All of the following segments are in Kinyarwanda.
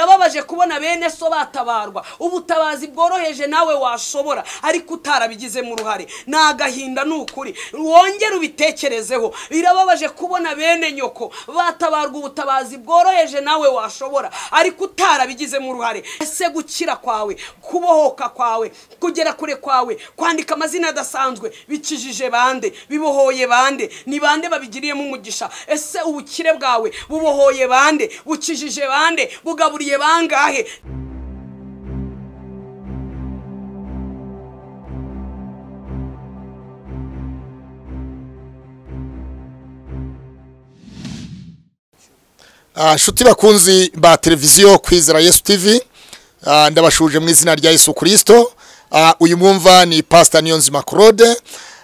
birababaje kubona bene so batabarwa ubutabazi bworoheje nawe washobora ariko utarabigizemo uruhare ni agahinda ni ukuri wongere ubitekerezeho birababaje kubona bene nyoko batabarwa ubutabazi bworoheje nawe washobora ariko utarabigizemo uruhare ese gukira kwawe kubohoka kwawe kugera kure kwawe kwandika amazina adasanzwe bikijije bande bibohoye bande ni bande babigiriyemo umugisha ese ubukire bwawe bubohoye bande bukijije bande bugaburiye bangahe Ah, nshuti bakunzi ba televiziyo kwizera yesu tivi ah, ndabashuje mu izina rya yesu kirisito ah, uyu mwumva ni pasita niyonzima claude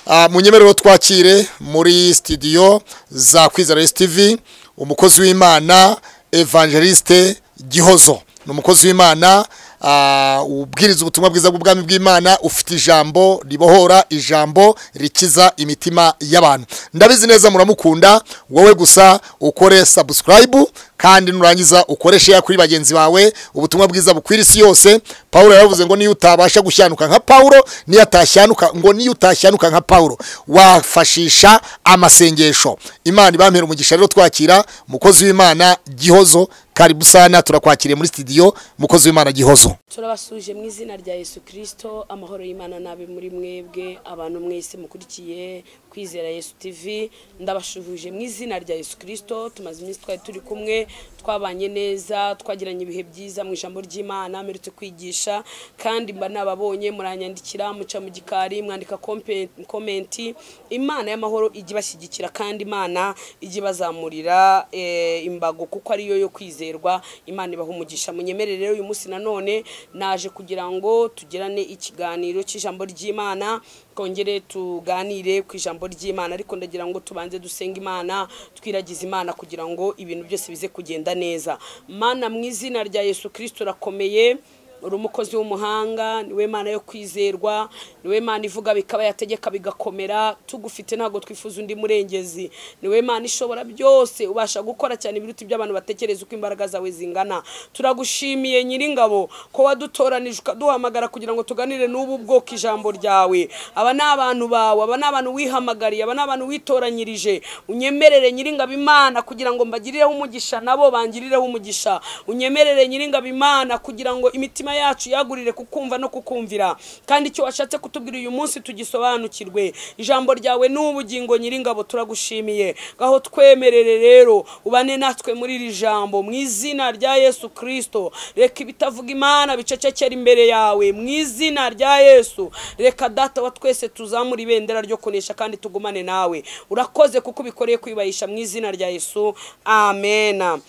ah, mu nyemerero twakire muri sitidiyo za kwizera yesu tivi umukozi w'imana evangeliste gihozo ni umukozi w'imana ah, ubwiriza ubutumwa bwiza bw'ubwami bw'imana ufite ijambo ribohora ijambo rikiza imitima y'abantu ndabizi neza muramukunda wowe gusa ukore subscribe kandi nurangiza ukoreshe ya kuri bagenzi bawe ubutumwa bwiza bukwira isi yose Pawulo yaravuze ngo niyo utabasha gushyanuka nka Pawulo niyo atashyanuka ngo niyo utashyanuka nka Pawulo wafashisha amasengesho Imana ibampera umugisha rero twakira mukozi w'Imana Gihozo karibu sana turakwakiriye muri studio mukozi w'Imana Gihozo turabasuje mu izina rya yesu kirisito amahoro y'imana n'abe muri mwebwe abantu mwese mukurikiye kwizera yesu tivi ndabashuhuje mu izina rya yesu kirisito tumaze iminsi twari turi kumwe twabanye neza twagiranye ibihe byiza mu ijambo ry'imana mperutse kwigisha kandi mba nababonye muranyandikira muca mu gikari mwandika kompe- komenti imana y'amahoro ijya ibashyigikira kandi imana ijya ibazamurira eh, imbago kuko ariyo yo kwizerwa imana ibaha umugisha munyemere rero uyu munsi nanone naje kugira ngo tugirane ikiganiro cy'ijambo ry'imana twongere tuganire ku ijambo ry'imana ariko ndagira ngo tubanze dusenga imana twiragize imana kugira ngo ibintu byose bize kugenda neza mana mu izina rya yesu kirisito urakomeye uri umukozi w'umuhanga niwe mana yo kwizerwa niwe mana ivuga bikaba yategeka bigakomera tugufite ntabwo twifuza undi murengezi niwe mana ishobora byose ubasha gukora cyane ibiruta iby'abantu batekereza uko imbaraga zawe zingana turagushimiye nyiringabo ko wadutoranije ukaduhamagara kugira ngo tuganire n'ubu bwoko ijambo ryawe aba ni abantu bawe aba ni abantu wihamagariye aba ni abantu witoranyirije unyemerere nyiringabo imana kugira ngo mbagirireho umugisha nabo bangirireho umugisha unyemerere nyiringabo imana kugira ngo imitima yacu yagurire kukumva no kukumvira kandi icyo washatse kutubwira uyu munsi tugisobanukirwe ijambo ryawe ni ubugingo nyiringabo turagushimiye gaho twemerere rero ubane natwe muri iri jambo mu izina rya yesu kirisito reka ibitavuga imana bicecekera imbere yawe mu izina rya yesu reka data wa twese tuzamura ibendera ryo kunesha kandi tugumane nawe urakoze kuko ubikoreye kwibahesha mu izina rya yesu amena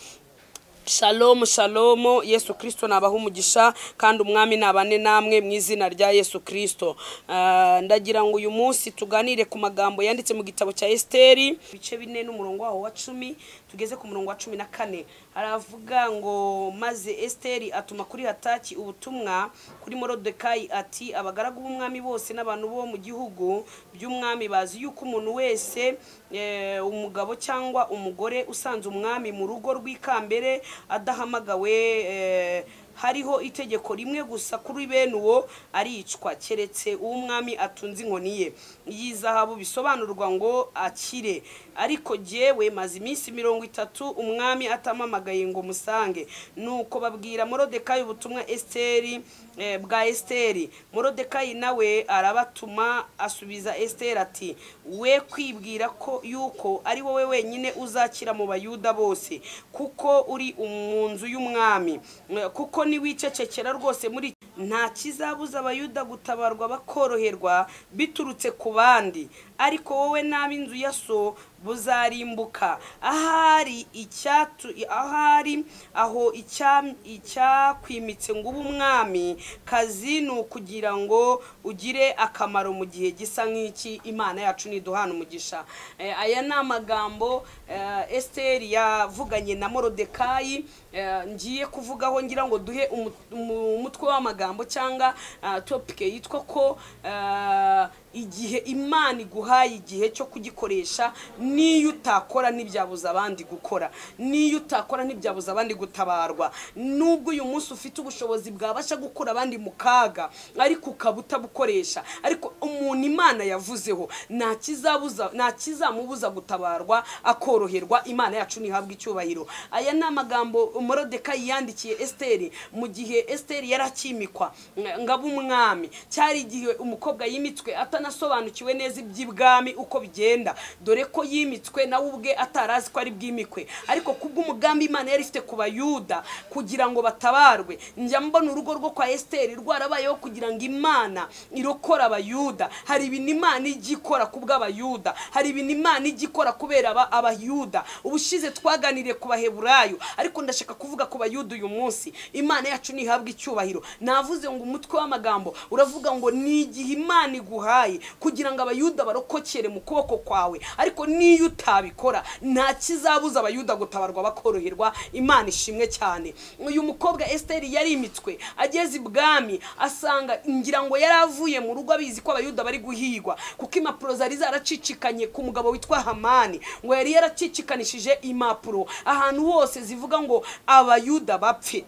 shalomu shalomu yesu kirisito nabaha umugisha kandi umwami nabane namwe mu izina rya yesu kirisito Ah, ndagira ngo uyu munsi tuganire ku magambo yanditse mu gitabo cya esiteri ibice bine n'umurongo waho wa cumi tugeze ku murongo wa cumi na kane aravuga ngo maze esiteri atuma kuri hataki ubutumwa kuri morodekayi ati abagaragu b'umwami bose n'abantu bo mu gihugu by'umwami bazi yuko umuntu wese eh, umugabo cyangwa umugore usanze umwami mu rugo rw'ikambere adahamagawe eh, hariho itegeko rimwe gusa kuri bene uwo aricwa keretse uw'umwami atunze inkoni ye iyi zahabu bisobanurwa ngo akire ariko jyewe maze iminsi mirongo itatu umwami atamamagaye ngo musange nuko babwira morodekayi ubutumwa esiteri eh, bwa esiteri morodekayi nawe arabatuma asubiza esiteri ati we kwibwira ko yuko ari wowe wenyine uzakira mu bayuda bose kuko uri mu nzu y'umwami Eh, kuko niwicecekera rwose muri nta kizabuza abayuda gutabarwa bakoroherwa biturutse ku bandi ariko wowe n'ab'inzu ya so buzarimbuka ahari icyatu ahari aho icya- icyakwimitse ngo ube umwami kazi ni ukugira ngo ugire akamaro mu gihe gisa nk'iki imana yacu niduhana umugisha Eh, aya ni amagambo eh, esiteri yavuganye na morodekayi eh, ngiye kuvugaho ngira ngo duhe umu- umu- umutwe w'amagambo cyangwa ah, topike yitwa ko ah, igihe imana iguhaye igihe cyo kugikoresha n'iyo utakora ntibyabuza abandi gukora n'iyo utakora ntibyabuza abandi gutabarwa nubwo uyu munsi ufite ubushobozi bwabasha gukura abandi mu kaga ariko ukaba utabukoresha ariko umuntu imana yavuzeho nta kizabuza nta kizamubuza gutabarwa akoroherwa imana yacu ntihabwe icyubahiro aya ni amagambo morodekayi yandikiye esiteri mu gihe esiteri yari akimikwa ngabo umwami cyari igihe umukobwa yimitswe atanasobanukiwe neza iby'ibwami uko bigenda dore ko yimitswe nawe ubwe atarazi ko ari bwimikwe ariko kubw'umugambi imana yari ifite ku bayuda kugira ngo batabarwe njya mbona urugo rwo kwa esiteri rwarabayeho kugira ngo imana irokore abayuda hari ibintu imana ijya ikora ku bw'abayuda hari ibintu imana ijya ikora kubera aba- abayuda ubushize twaganiriye ku baheburayo ariko ndashaka kuvuga ku bayuda uyu munsi imana yacu ntihabwa icyubahiro navuze ngo umutwe w'amagambo uravuga ngo ni igihe imana iguhaye kugira ngo abayuda barokokere mu kuboko kwawe ariko n'iyo utabikora nta kizabuza abayuda gutabarwa bakoroherwa imana ishimwe cyane uyu mukobwa esiteri yarimitswe ageze ibwami asanga ngira ngo yari avuye mu rugo abizi ko abayuda bari guhigwa kuko impapuro zari zaracicikanye ku mugabo witwa hamani ngo yari yaracicikanishije impapuro ahantu hose zivuga ngo abayuda bapfe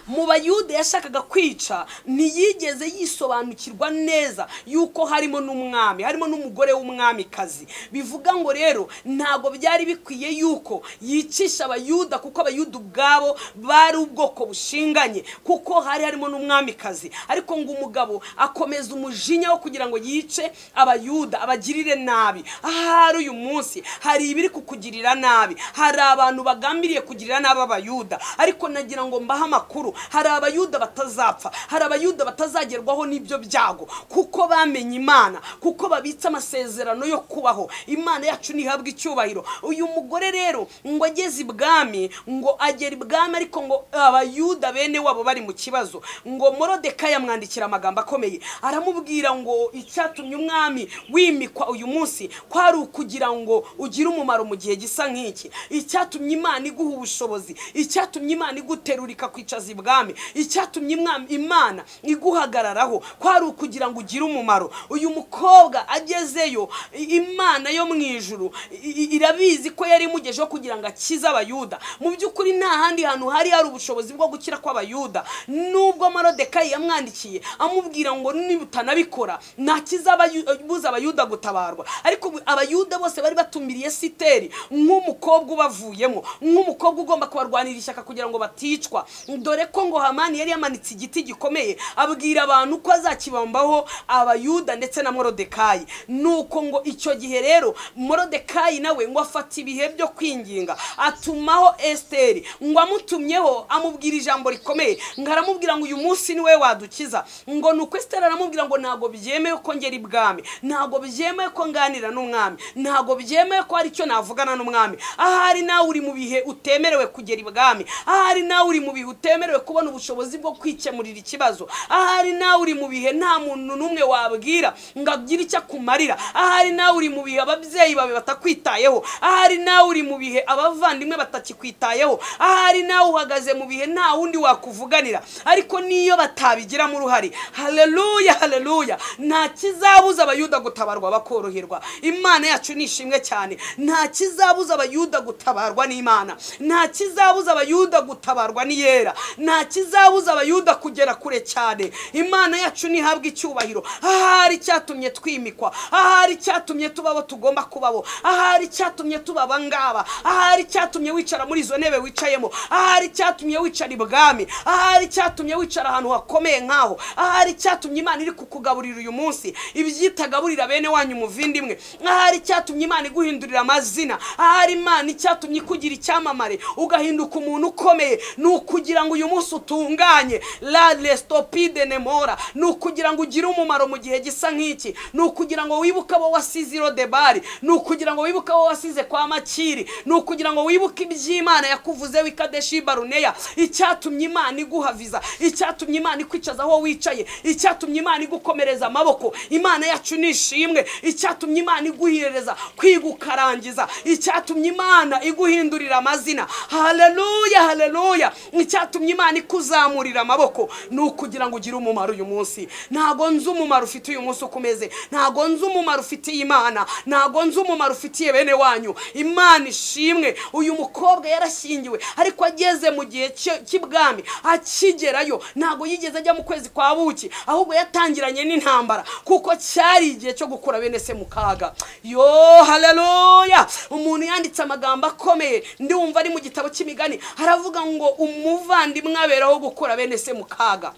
mu bayuda yashakaga kwica ntiyigeze yisobanukirwa neza yuko harimo n'umwami harimo n'umugore w'umwamikazi bivuga ngo rero ntabwo byari bikwiye yuko yicisha abayuda kuko abayuda ubwabo bari ubwoko bushinganye kuko hari harimo n'umwamikazi ariko ngo umugabo akomeza umujinya wo kugira ngo yice abayuda abagirire nabi ahari uyu munsi hari ibiri kukugirira nabi hari abantu bagambiriye kugirira nabi abayuda ariko nagira ngo mbahe amakuru hari abayuda batazapfa hari abayuda batazagerwaho n'ibyo byago kuko bamenye imana kuko babitse amasezerano yo kubaho imana yacu ntihabwe icyubahiro uyu mugore rero ngo ageze ibwami ngo agera ibwami ariko ngo abayuda bene wabo bari mu kibazo ngo morodeka yamwandikira amagambo akomeye aramubwira ngo icyatumye umwami wimikwa uyu munsi kwari ukugira ngo ugire umumaro mu gihe gisa nk'iki icyatumye imana iguha ubushobozi icyatumye imana iguterura ikakwicaza ibwami icyatumye imwa- imana iguhagararaho kwari ukugira ngo ugire umumaro uyu mukobwa agezeyo i- imana yo mu ijuru i- i- irabizi ko yari imugejeho kugira ngo akize abayuda mu by'ukuri nta handi hantu hari hari ubushobozi bwo gukira kw'abayuda nubwo marodekayi yamwandikiye amubwira ngo niba utanabikora nta kizabuza abayuda gutabarwa ariko ubu abayuda bose bari batumiriye siteri nk'umukobwa ubavuyemo nk'umukobwa ugomba kubarwanira ishyaka kugira ngo baticwa dore ko ngo hamani yari yamanitse igiti gikomeye abwira abantu ko azakibambaho abayuda ndetse na morodekayi nuko ngo icyo gihe rero morodekayi nawe ngo afata ibihe byo kwinginga atumaho esiteri ngo amutumyeho amubwira ijambo rikomeye ngo aramubwira ngo uyu munsi niwe wadukiza ngo ni uko esiteri aramubwira ngo ntabwo byemewe ko ngera ibwami ntabwo byemewe ko nganira n'umwami ntabwo byemewe ko hari icyo navugana n'umwami ahari nawe uri mu bihe utemerewe kugera ibwami ahari nawe uri mu bihe utemerewe kubona ubushobozi bwo kwikemurira ikibazo ahari nawe uri mu bihe nta muntu n'umwe wabwira ngo agire icyo akumarira ahari nawe uri mu bihe ababyeyi bawe batakwitayeho ahari nawe uri mu bihe abavandimwe batakikwitayeho ahari nawe uhagaze mu bihe nta wundi wakuvuganira ariko niyo batabigiramo uruhare haleluya haleluya nta kizabuza abayuda gutabarwa bakoroherwa imana yacu ni ishimwe cyane nta kizabuza abayuda gutabarwa n'imana nta kizabuza abayuda gutabarwa n'iyera nta kizabuza abayuda kugera kure cyane imana yacu ntihabwe icyubahiro ahari icyatumye twimikwa ahari icyatumye tuba abo tugomba kubabo ahari icyatumye tuba abangaba ahari icyatumye wicara muri izo ntebe wicayemo ahari icyatumye wicara ibwami ahari icyatumye wicara ahantu hakomeye nk'aho ahari icyatumye imana iri kukugaburira uyu munsi ibyitagaburira bene wanyu umuvindimwe ahari icyatumye imana iguhindurira amazina ahari imana icyatumye ikugira icyamamare ugahinduka umuntu ukomeye ni ukugira ngo uyu munsi utunganye la restopide nemora ni ukugira ngo ugire umumaro mu gihe gisa nk'iki ni ukugira ngo wibuke abo wasize i rodebari ni ukugira ngo wibuke abo wasize kwa makiri ni ukugira ngo wibuke iby'imana yakuvuzeho ikadeshi baruneya icyatumye imana iguha viza icyatumye imana ikwicaza aho wicaye icyatumye imana igukomereza amaboko imana yacu ni ishimwe icyatumye imana iguhereza kwiga ukarangiza icyatumye imana iguhindurira amazina haleluya haleluya icyatumye imana imana ikuzamurira amaboko ni ukugira ngo ugire umumaro uyu munsi ntago nzi umumaro ufite uyu munsi uko umeze ntago nzi umumaro ufitiye imana ntago nzi umumaro ufitiye bene wanyu imana ishimwe uyu mukobwa yarashyingiwe ariko ageze mu gihe cye- cy'ibwami akigerayo ntago yigeze ajya mu kwezi kwa buki ahubwo yatangiranye n'intambara kuko cyari igihe cyo gukura bene se mu kaga yo haleluya umuntu yanditse amagambo akomeye ndiwumva ari mu gitabo cy'imigani haravuga ngo umuvandimwe aberaho gukura bene se mu kaga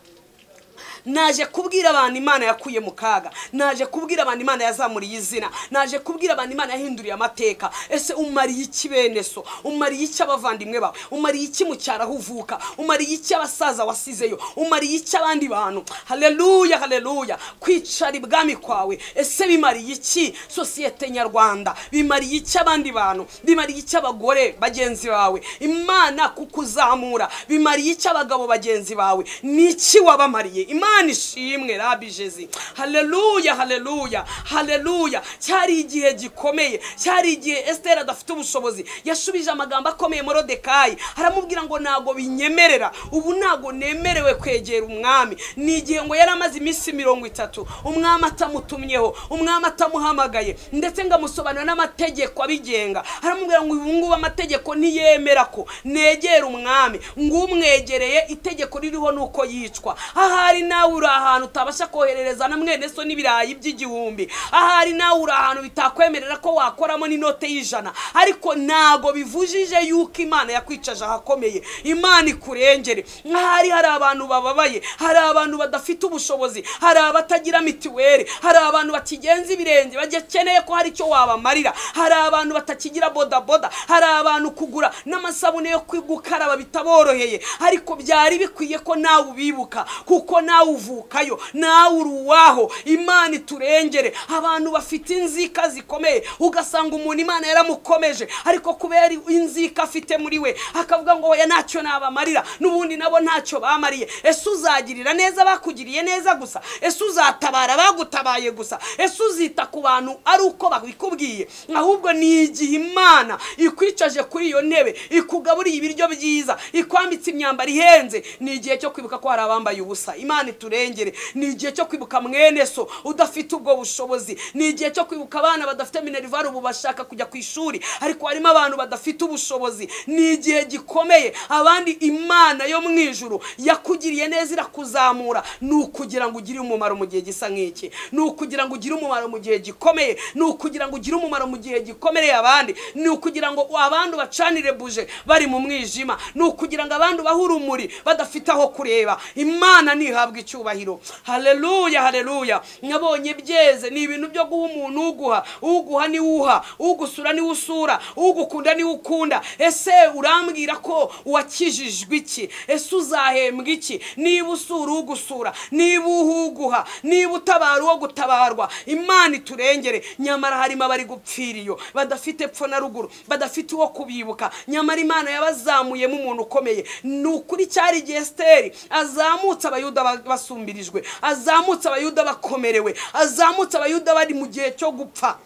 naje kubwira abantu imana yakuye mu kaga naje kubwira abantu imana yazamuriye izina naje kubwira abantu imana yahinduriye amateka ese umariye iki bene so umariye iki abavandimwe bawe umariye iki mu cyaro aho uvuka umariye iki abasaza wasizeyo umariye iki abandi bantu haleluya haleluya kwicara ibwami kwawe ese bimariye iki sosiyete nyarwanda bimariye iki abandi bantu bimariye iki abagore bagenzi bawe imana kukuzamura bimariye iki abagabo bagenzi bawe niki wabamariye imana ishimwe rabi jezi haleluya haleluya haleluya cyari igihe gikomeye cyari igihe esiteri adafite ubushobozi yashubije amagambo akomeye morodekayi aramubwira ngo ntabwo binyemerera ubu ntabwo nemerewe kwegera umwami ni igihe ngo yari amaze iminsi mirongo itatu umwami atamutumyeho umwami atamuhamagaye ndetse ngo amusobanurira n'amategeko abigenga aramubwira ngo ubu ngubu amategeko ntiyemera ko negera umwami ngo umwegereye itegeko ririho ni uko yicwa ahari nawe uri ahantu utabasha koherereza na mwene so n'ibirayi by'igihumbi ahari nawe uri ahantu bitakwemerera ko wakoramo n'inote y'ijana ariko ntago bivujije yuko imana yakwicaje ahakomeye imana ikurengere nk'ahari hari abantu bababaye hari abantu badafite ubushobozi hari abatagira mituweli hari abantu bakigenza ibirenge bakeneye ko hari icyo wabamarira hari abantu batakigira bodaboda hari abantu kugura n'amasabune yo gukaraba bitaboroheye ariko byari bikwiye ko nawe ubibuka kuko nawe uvukayo nawe uri uwaho imana iturengere abantu bafite inzika zikomeye ugasanga umuntu imana yaramukomeje ariko kubera inzika afite muri we akavuga ngo oya ntacyo nabamarira n'ubundi nabo ntacyo bamariye ese uzagirira neza bakugiriye neza gusa ese uzatabara bagutabaye gusa ese uzita ku bantu ari uko babikubwiye ahubwo ni igihe imana ikwicaje kuri iyo ntebe ikugaburiye ibiryo byiza ikwambitse imyambaro ihenze ni igihe cyo kwibuka ko hari abambaye ubusa imana iturengere ni igihe cyo kwibuka mwene so udafite ubwo bushobozi ni igihe cyo kwibuka abana badafite minerivare ubu bashaka kujya ku ishuri ariko harimo abantu badafite ubushobozi ni igihe gikomeye abandi imana yo mu ijuru yakugiriye neza irakuzamura ni ukugira ngo ugire umumaro mu gihe gisa nk'iki ni ukugira ngo ugire umumaro mu gihe gikomeye ni ukugira ngo ugire umumaro mu gihe gikomereye abandi ni ukugira ngo abandi bacanire buje bari mu mwijima ni ukugira ngo abandi bahe urumuri badafite aho kureba imana ntihabwa icyubahiro haleluya haleluya nabonye byeze ni ibintu byo guha umuntu uguha uguha niwe uha ugusura niwe usura ugukunda niwe ukunda ese urambwira ko wakijijwe iki ese uzahembwa iki niba usura ugusura niba uha uguha niba utabara uwo gutabarwa imana iturengere nyamara harimo abari gupfira iyo badafite epfo na ruguru badafite uwo kubibuka nyamara imana yabazamuyemo umuntu ukomeye ni ukuri cyari igihe esiteri azamutse abayuda ba- basumbirijwe azamutse abayuda bakomerewe azamutse abayuda bari mu gihe cyo gupfa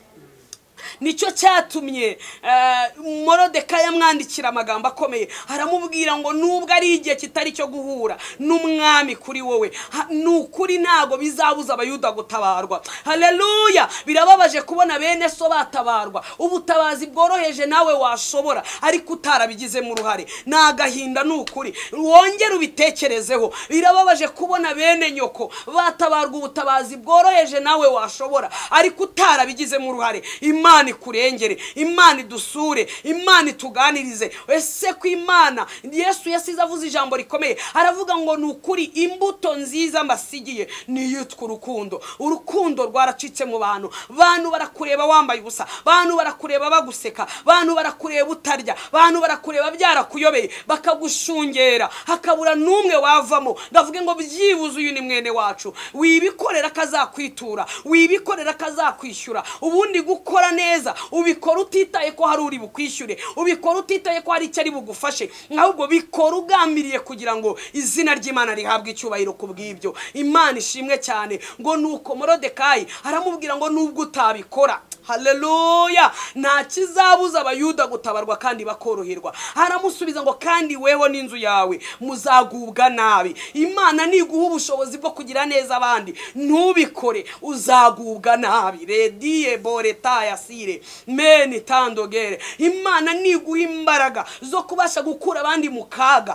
nicyo cyatumye eh, morodekayi amwandikira amagambo akomeye aramubwira ngo nubwo ari igihe kitari cyo guhura n'umwami kuri wowe ha- ni ukuri ntabwo bizabuza abayuda gutabarwa haleluya birababaje kubona bene so batabarwa ubutabazi bworoheje nawe washobora ariko utarabigizemo uruhare ni agahinda ni ukuri wongere ubitekerezeho birababaje kubona bene nyoko batabarwa ubutabazi bworoheje nawe washobora ariko utarabigizemo uruhare imana ikurengere imana idusure imana ituganirize ese ku imana yesu yasize avuze ijambo rikomeye aravuga ngo ni ukuri imbuto nziza mbasigiye ni iyitwa urukundo urukundo rwaracitse mu bantu bantu barakureba wambaye ubusa bantu barakureba baguseka bantu barakureba utarya bantu barakureba byarakuyobeye bakagushungera hakabura n'umwe wavamo ndavuge ngo byibuze uyu ni mwene wacu wibikorera akazakwitura wibikorera akazakwishyura ubundi gukora neza ubikora utitaye ko hari uri bukwishyure ubikora utitaye ko hari icyo ari bugufashe ahubwo bikora ugambiriye kugira ngo izina ry'imana rihabwe icyubahiro ku bw'ibyo imana ishimwe cyane ngo ni uko morodekayi aramubwira ngo nubwo utabikora haleluya nta kizabuza abayuda gutabarwa kandi bakoroherwa haramusubiza ngo kandi weho n'inzu yawe muzagubwa nabi imana niguha ubushobozi bwo kugira neza abandi ntubikore uzagubwa nabi rediye boreta yasire meni tandogere imana niguha imbaraga zo kubasha gukura abandi mu kaga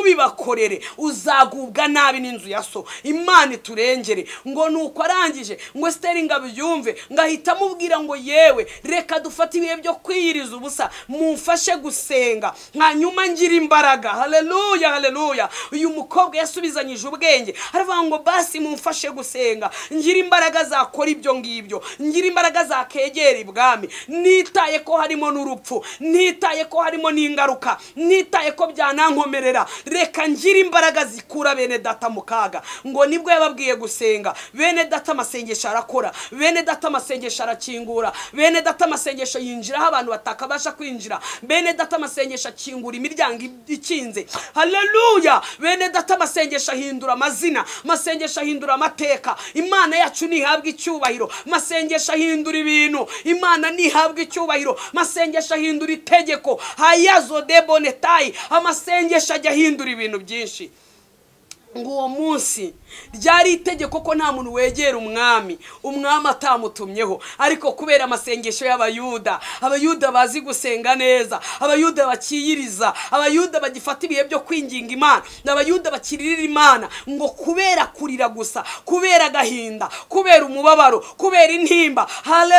ntubibakorere uzagubwa nabi n'inzu ya so imana iturengere ngo nuko arangije ngo esiteri ngo abyumve ngo ahita amubwira ngo yewe reka dufate ibihe byo kwiyiriza ubusa mumfashe gusenga hanyuma ngira imbaraga haleluya haleluya uyu mukobwa yasubizanyije ubwenge aravuga ngo basi mumfashe gusenga ngira imbaraga zakora ibyo ngibyo ngira imbaraga zakegera ibwami nitaye ko harimo n'urupfu nitaye ko harimo n'ingaruka nitaye ko byanankomerera reka ngire imbaraga zikura bene data mu kaga ngo nibwo yababwiye gusenga bene data amasengesho arakora bene data amasengesho arakingura bene data amasengesho yinjiraho abantu batakabasha kwinjira bene data amasengesho akingura imiryango ikinze haleluya bene data amasengesho ahindura amazina amasengesho ahindura amateka imana yacu ntihabwa icyubahiro amasengesho ahindura ibintu imana ntihabwa icyubahiro amasengesho ahindura itegeko hayazo de bonetayi amasengesho ajya ahindura ibintu byinshi ngo uwo munsi ryari itegeko ko nta muntu wegera umwami umwami atamutumyeho ariko kubera amasengesho y'abayuda abayuda bazi gusenga neza abayuda bakiyiriza abayuda bagifata ibihe byo kwinginga imana abayuda bakiririra imana ngo kubera kurira gusa kubera agahinda kubera umubabaro kubera intimba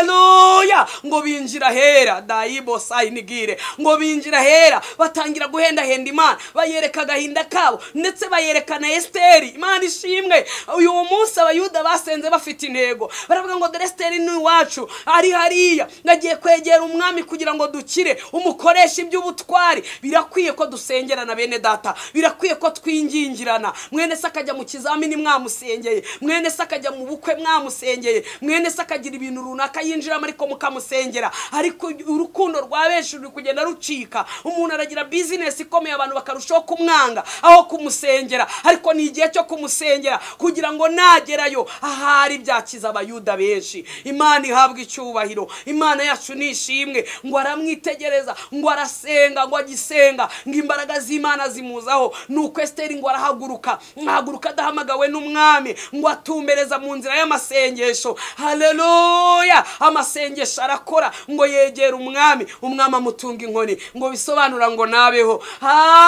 haleluya ngo binjira hera dayibo sayinigire ngo binjira hera batangira guhendahenda imana bayereka agahinda kabo ndetse bayereka na esiteri imana ishimwe uyu munsi abayuda basenze bafite intego baravuga ngo dore esiteri ni iwacu ari hariya nagiye kwegera umwami kugira ngo dukire umukoresha iby'ubutwari birakwiye ko dusengerana bene data birakwiye ko twingingirana mwene se akajya mu kizamini mwamusengeye mwene se akajya mu bukwe mwamusengeye mwene se akagira ibintu runaka yinjiramo ariko mukamusengera ariko urukundo rwa benshi ruri kugenda rucika umuntu aragira bizinesi ikomeye abantu bakarushaho kumwanga aho kumusengera ariko ni igihe cyo kumusengera kugira ngo nagerayo ahari byakiza abayuda benshi imana ihabwa icyubahiro imana yacu ni ishimwe ngo aramwitegereza ngo arasenga ngo agisenga ngo imbaraga z'imana zimuzaho nuko esiteri ngo arahaguruka ahaguruka adahamagawe n'umwami ngo atumbereza mu nzira y'amasengesho haleluya amasengesho arakora ngo yegere umwami umwami amutunga inkoni ngo bisobanura ngo nabeho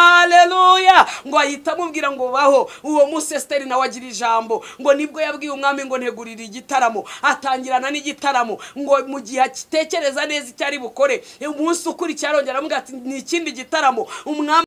haleluya ngo ahita amubwira ngo baho uwo munsi esiteri nawe agira ijambo ngo nibwo yabwiye umwami ngo ntegurire igitaramo atangirana n'igitaramo ngo mu gihe akitekereza neza icyo ari bukore umunsi ukurikira arongera aramubwira ati ni ikindi gitaramo umwami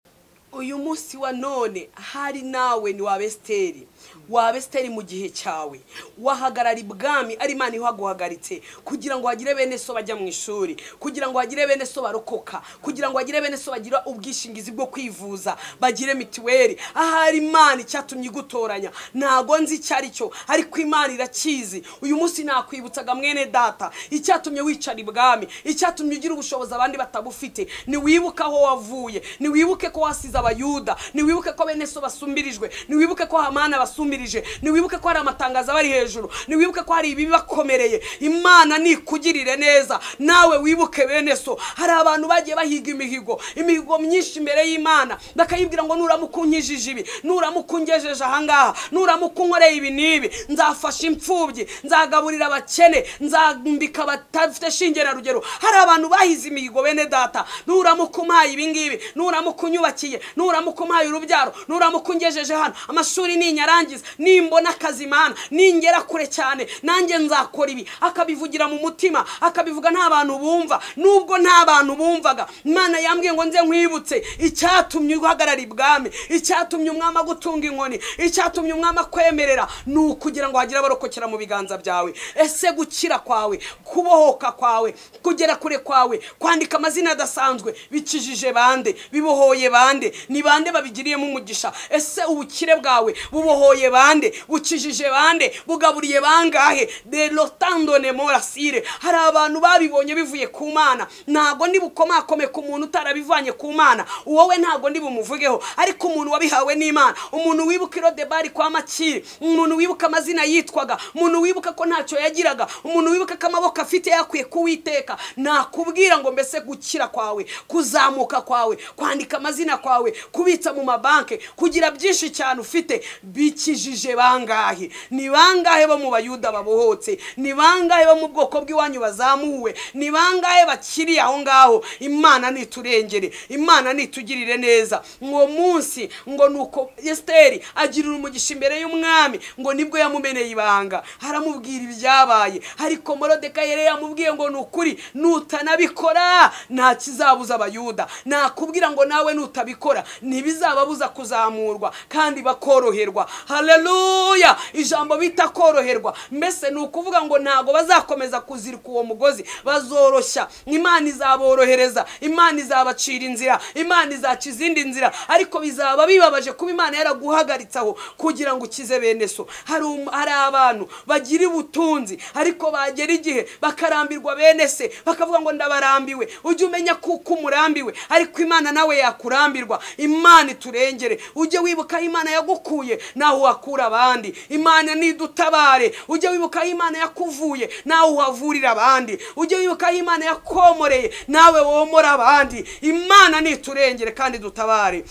uyu munsi wa none hari nawe ni wa esiteri waba esiteri mu gihe cyawe wahagarara ibwami ari imana ihaguhagaritse kugira ngo hagire bene so bajya mu ishuri kugira ngo hagire bene so barokoka kugira ngo hagire bene so bagira ubwishingizi bwo kwivuza bagire mituweli ahari imana icyatumye igutoranya ntago nzi icyo ari cyo ariko imana irakizi uyu munsi nakwibutsaga mwene data icyatumye wicara ibwami icyatumye ugira ubushobozi abandi batabufite ntiwibuke aho wavuye ntiwibuke ko wasize abayuda ntiwibuke ko bene so basumbirijwe ntiwibuke ko hamana basumbirijwe ntiwibuke ko hari amatangazo aba ari hejuru ntiwibuke ko hari ibibakomereye imana nikugirire neza nawe wibuke bene so hari abantu bagiye bahiga imihigo imihigo myinshi imbere y'imana bakayibwira ngo nuramuka unkijije ibi nuramuka ungejeje ahangaha nuramuka unkoreye ibi n'ibi nzafasha imfubyi nzagaburira abakene nzambika badafite shinge na rugero hari abantu bahize imihigo bene data nuramuka umpaye ibi ngibi nuramuka unyubakiye nuramuka umpaye urubyaro nuramuka ungejeje hano amashuri ni inyarangiza nimbona akazi imana ningera kure cyane nanjye nzakora ibi akabivugira mu mutima akabivuga nta bantu bumva nubwo nta bantu bumvaga imana yambwiye ngo nze nkwibutse icyatumye uhagarara ibwami icyatumye umwami agutunga inkoni icyatumye umwami akwemerera ni ukugira ngo hagire abarokokera mu biganza byawe ese gukira kwawe kubohoka kwawe kugera kure kwawe kwandika amazina adasanzwe bikijije bande bibohoye bande ni bande babigiriyemo umugisha ese ubukire bwawe bubohoye bande bukijije bande bugaburiye bangahe derotandone morasire hari abantu babibonye bivuye ku mana ntabwo ndibukomakome ku muntu utarabivanye ku mana wowe ntabwo ndibumuvugeho ariko umuntu wabihawe n'imana umuntu wibuka irodebari kwa makiri umuntu wibuka amazina yitwaga umuntu wibuka ko ntacyo yagiraga umuntu wibuka ko amaboko afite yakwiye kuwiteka nakubwira ngo mbese gukira kwawe kuzamuka kwawe kwandika amazina kwawe kubitsa mu mabanki kugira byinshi cyane ufite bikijije bangahe ni bangahe bo mu bayuda babohotse ni bangahe bo mu bwoko bw'iwanyu bazamuwe ni bangahe bakiri aho ngaho imana niturengere imana nitugirire neza uwo munsi ngo nuko esiteri agirira umugisha imbere y'umwami ngo nibwo yamumeneye ibanga haramubwira ibyabaye ariko morodeka yari yamubwiye ngo ni ukuri nutanabikora nta kizabuza abayuda nakubwira ngo nawe nutabikora ntibizababuza kuzamurwa kandi bakoroherwa hareruya ijambo bita koroherwa mbese ni ukuvuga ngo ntabwo bazakomeza kuzirika uwo mugozi bazoroshya imana izaborohereza imana izabacira inzira imana izaca izindi nzira ariko bizaba bibabaje kuba imana yaraguhagaritse aho kugira ngo ukize bene so hari um- hari abantu bagira ubutunzi ariko bagera igihe bakarambirwa bene se bakavuga ngo ndabarambiwe ujye umenya kuko umurambiwe ariko imana nawe yakurambirwa imana iturengere ujye wibuka aho imana yagukuye nawe wakura abandi imana nidutabare ujye wibuka aho imana yakuvuye nawe uhavurira abandi ujye wibuka aho imana yakomoreye nawe womora abandi imana niturengere kandi dutabare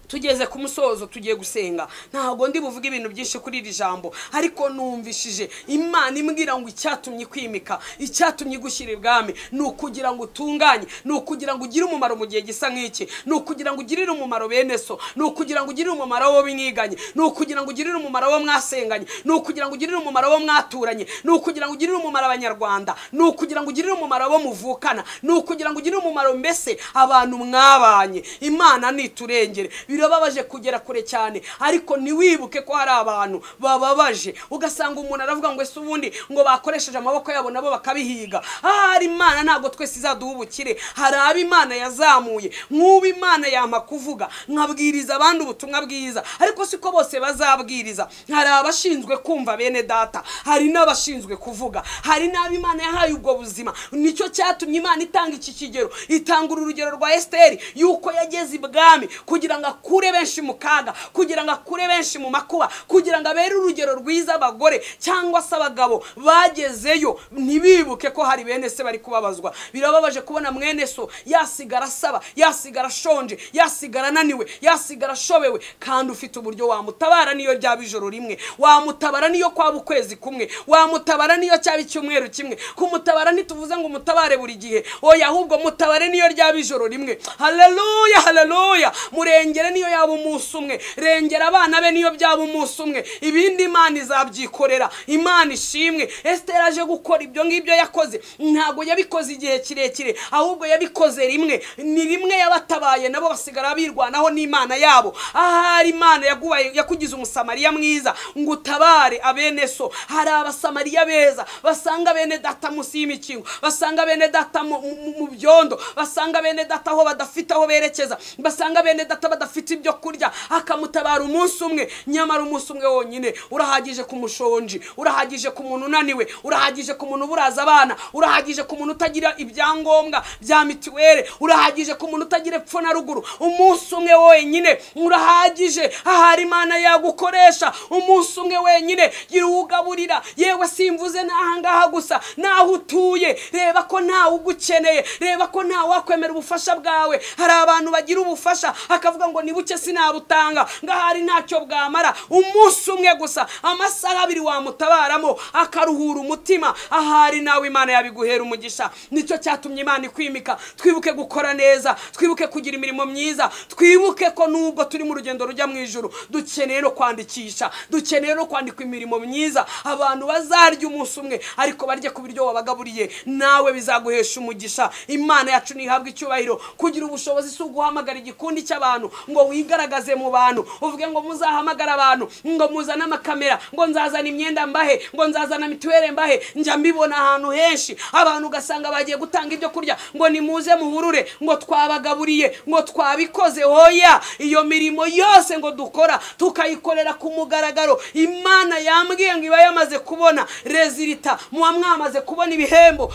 tugeze ku musozo tugiye gusenga ntabwo ndi buvuge ibintu byinshi kuri iri jambo ariko numvishije imana imbwira ngo icyatumye kwimika icyatumye igushyira ibwami ni ukugira ngo utunganye ni ukugira ngo ugire umumaro mu gihe gisa nk'iki ni ukugira ngo ugirire umumaro bene so ni ukugira ngo ugirire umumaro wo mwiganye ni ukugira ngo ugirire umumaro wo mwasenganye ni ukugira ngo ugirire umumaro wo mwaturanye ni ukugira ngo ugirire umumaro abanyarwanda ni ukugira ngo ugirire umumaro abo muvukana ni ukugira ngo ugirire umumaro mbese abantu mwabanye imana niturengere birababaje kugera kure cyane ariko ntiwibuke ko hari abantu bababaje ugasanga umuntu aravuga ngo ese ubundi ngo bakoresheje amaboko yabo nabo bakabihiga ahari imana ntabwo twese izaduha ubukire hari abo imana yazamuye nk'ubu imana yampa kuvuga nkabwiriza abandi ubutumwa bwiza ariko siko bose bazabwiriza hari abashinzwe kumva bene data hari n'abashinzwe kuvuga hari n'abo imana yahaye ubwo buzima nicyo cyatumye imana itanga iki kigero itanga uru rugero rwa esiteri y'uko yageze ibwami kugira ngo akure benshi mu kaga kugira ngo akure benshi mu makuba kugira ngo abere urugero rwiza abagore cyangwa se abagabo bagezeyo ntibibuke ko hari bene se bari kubabazwa birababaje kubona mwene so yasigara asaba yasigara ashonje yasigara ananiwe yasigara ashobewe kandi ufite uburyo wamutabara niyo ryaba ijoro rimwe wamutabara niyo kwaba ukwezi kumwe wamutabara niyo cyaba icyumweru kimwe kumutabara ntituvuze ngo umutabare buri gihe oya ahubwo mutabare niyo ryaba ijoro rimwe haleluya haleluya murengere niyo yaba umunsi umwe rengera abana be niyo byaba umunsi umwe ibindi imana izabyikorera imana ishimwe esitera aje gukora ibyo ngibyo yakoze ntabwo yabikoze igihe kirekire ahubwo yabikoze rimwe ni rimwe yabatabaye nabo basigara birwanaho n'imana yabo ahari imana yagubaye- yakugize umusamariya mwiza ngo utabare abene so hari abasamariya beza basanga bene data munsi y'imikingo basanga bene data mu- mu mu byondo basanga bene data aho badafite aho berekeza basanga bene data badafite ibyo kurya akamutabara umunsi umwe nyamara umunsi umwe wonyine urahagije ku mushonji urahagije ku muntu unaniwe urahagije ku muntu uburaza abana urahagije ku muntu utagira ibyangombwa bya mituweli urahagije ku muntu utagira epfo na ruguru umunsi umwe wonyine urahagije ahari imana yagukoresha umunsi umwe wenyine gira uwugaburira yewe simvuze n'ahangaha gusa n'aho utuye reba ko ntawe ugukeneye reba ko ntawe wakwemera ubufasha bwawe hari abantu bagira ubufasha akavuga ngo ni buke sinabutanga ngahari ntacyo bwamara umunsi umwe gusa amasaha abiri wamutabaramo akaruhura umutima ahari nawe imana yabiguhera umugisha nicyo cyatumye imana ikwimika twibuke gukora neza twibuke kugira imirimo myiza twibuke ko nubwo turi mu rugendo rujya mu ijoro dukeneye no kwandikisha dukeneye no kwandika imirimo myiza abantu bazarya umunsi umwe ariko barye ku biryo wabagaburiye nawe bizaguhesha umugisha imana yacu ntihabwa icyubahiro kugira ubushobozi si uguhamagara igikundi cy'abantu ngo ngo wigaragaze mu bantu uvuge ngo muzahamagara abantu ngo muzane amakamera ngo nzazana imyenda mbahe ngo nzazana mituweli mbahe njya mbibona ahantu henshi abantu ugasanga bagiye gutanga ibyo kurya ngo nimuze muhurure ngo twabagaburiye ngo twabikoze hoya iyo mirimo yose ngo dukora tukayikorera ku mugaragaro imana yambwiye ngo iba yamaze kubona rezilita muba mwamaze kubona ibihembo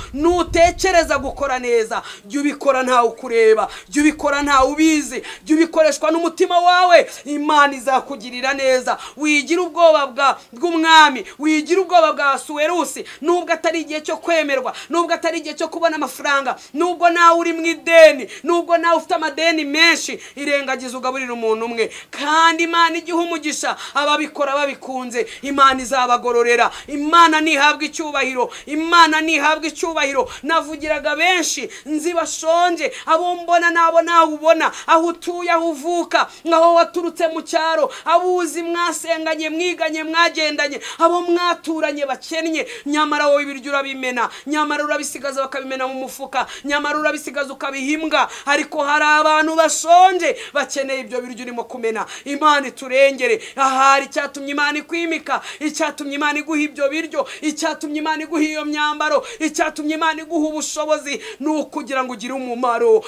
nutekereza gukora neza jya ubikora ntawe ukureba jya ubikora ntawe ubizi jya ubikoreshwa n'umutima wawe imana izakugirira neza wigira ubwoba bwa- bw'umwami wigira ubwoba bwa suwerusi nubwo atari igihe cyo kwemerwa nubwo atari igihe cyo kubona amafaranga nubwo nawe uri mu ideni nubwo nawe ufite amadeni menshi irengagiza ugaburira umuntu umwe kandi imana igiha umugisha ababikora babikunze imana izabagororera imana ntihabwa icyubahiro imana ntihabwa icyubahiro navugiraga benshi nzi bashonje abo mbona nabo nawe ubona aho utuye aho uvuka aho waturutse mu cyaro abo uzi mwasenganye mwiganye mwagendanye abo mwaturanye bakennye nyamara wowe ibiryo urabimena nyamara urabisigaza bakabimena mu mufuka nyamara urabisigaza ukabiha imbwa ariko hari abantu bashonje bakeneye ibyo biryo urimo kumena imana iturengere ahari icyatumye imana ikwimika icyatumye imana iguha ibyo biryo icyatumye imana iguha iyo myambaro icyatumye imana iguha ubushobozi ni ukugira ngo ugire umumaro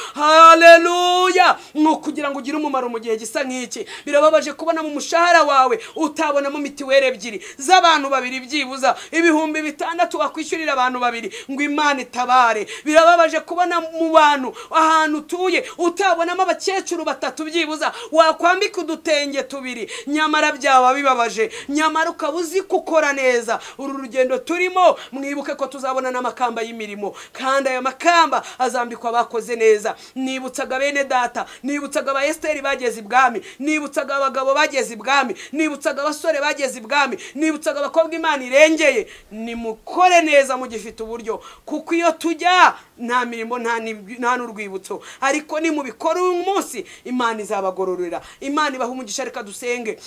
haleluya ni ukugira ngo ugire umumaro mu gihe gisa nk'iki birababaje kubona mu mushahara wawe utabonamo mituweli ebyiri z'abantu babiri byibuza ibihumbi bitandatu wakwishyurira abantu babiri ngo imana itabare birababaje kubona mu bantu ahantu utuye utabonamo abakecuru batatu byibuza wakwambika udutenge tubiri nyamara byaba bibabaje nyamara ukaba uzi gukora neza uru rugendo turimo mwibuke ko tuzabona n'amakamba y'imirimo kandi ayo makamba azambikwa abakoze neza nibutsaga bene data nibutsaga aba esiteri bageze ibwami nibutsaga abagabo bageze ibwami nibutsaga abasore bageze ibwami nibutsaga abakobwa imana irengeye nimukore neza mugifite uburyo kuko iyo tujya nta mirimo nta n'ib- nta n'urwibutso ariko nimubikora uyu munsi imana izabagororera imana ibaha umugisha reka dusenge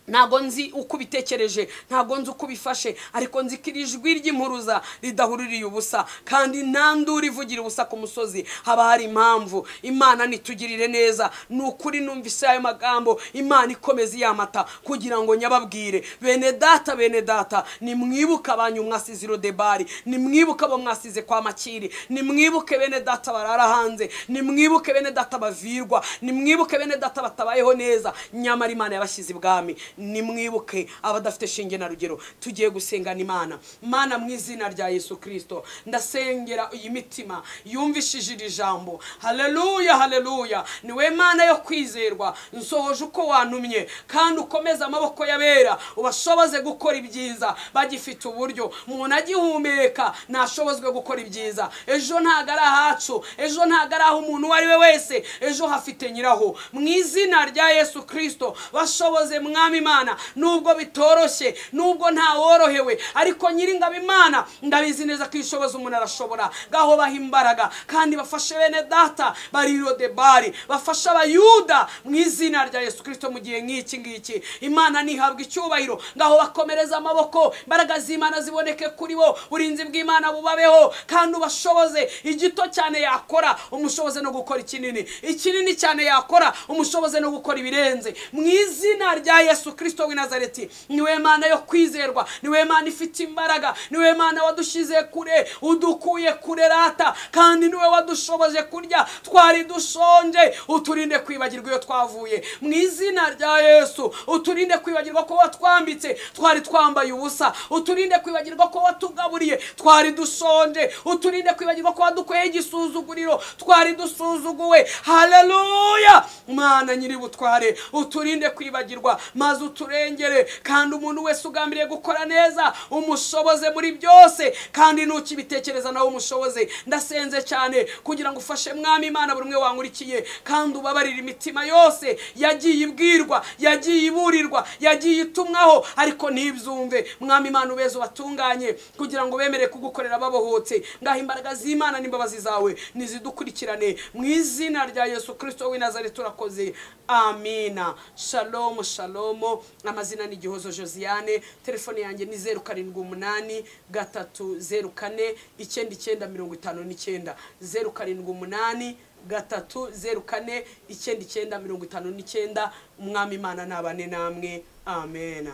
ntabwo nzi uko ubitekereje ntabwo nzi uko ubifashe ariko nzi ko iri jwi ry'impuruza ridahuririye ubusa kandi nta nduru ivugira ubusa ku musozi haba hari impamvu imana nitugirire neza ni ukuri numvise ayo magambo imana ikomeza iyamata kugira ngo nyababwire bene data bene data nimwibuke abanyu mwasize irodebari nimwibuke abo mwasize kwa makiri nimwibuke bene data barara hanze nimwibuke bene data bavirwa nimwibuke bene data batabayeho neza nyamara imana yabashyize ibwami nimwibuke abadafite shinge na rugero tugiye gusengana imana mana mu izina rya yesu kirisito ndasengera iyi mitima yumvishije iri jambo haleluya haleluya niwe mana yo kwizerwa nsohoje uko wantumye kandi ukomeze amaboko y'abera ubashoboze gukora ibyiza bagifite uburyo umuntu agihumeka ntashobozwe gukora ibyiza ejo ntabwo ari ahacu ejo ntabwo ari aho umuntu uwo ari we wese ejo hafite nyiraho mu izina rya yesu kirisito bashoboze mwami imana nubwo bitoroshye nubwo ntaworohewe ariko nyiringabo imana ndabizi neza ko ishoboza umuntu arashobora gaho baha imbaraga kandi bafashe bene data bari rodebari bafashe abayuda mu izina rya yesu kirisito mu gihe nk'iki ngiki imana ntihabwa icyubahiro ngaho bakomereza amaboko imbaraga z'imana ziboneke kuri bo burinzi bw'imana bubabeho kandi ubashoboze igito cyane yakora umushoboze no gukora ikinini ikinini cyane yakora umushoboze no gukora ibirenze mu izina rya yesu kirisito w'i nazareti niwe mana yo kwizerwa niwe mana ifite imbaraga niwe mana wadushyize kure udukuye kure rata kandi niwe wadushoboje kurya twari dushonje uturinde kwibagirwa iyo twavuye mu izina rya yesu uturinde kwibagirwa ko watwambitse twari twambaye ubusa uturinde kwibagirwa ko watugaburiye twari dushonje uturinde kwibagirwa ko wadukweye igisuzuguriro twari dusuzuguwe haleluya mana nyiri butware uturinde kwibagirwa maze uturengere kandi umuntu wese ugambiriye gukora neza umushoboze muri byose kandi ntukibitekereza nawe umushoboze ndasenze cyane kugira ngo ufashe mwami imana buri umwe wankurikiye kandi ubabarire imitima yose yagiye ibwirwa yagiye iburirwa yagiye itumwaho ariko ntibyumve mwami imana ubeze ubatunganye kugira ngo bemere kugukorera babohotse ngaho imbaraga z'imana n'imbabazi zawe nizidukurikirane mu izina rya yesu kirisito w'i nazareti turakoze amina shalomu shalomu amazina ni igihozo josiane telefone yanjye ni zeru karindwi umunani gatatu zeru kane icyenda icyenda mirongo itanu n'icyenda zeru karindwi umunani gatatu zeru kane icyenda icyenda mirongo itanu n'icyenda umwami imana nabane namwe amena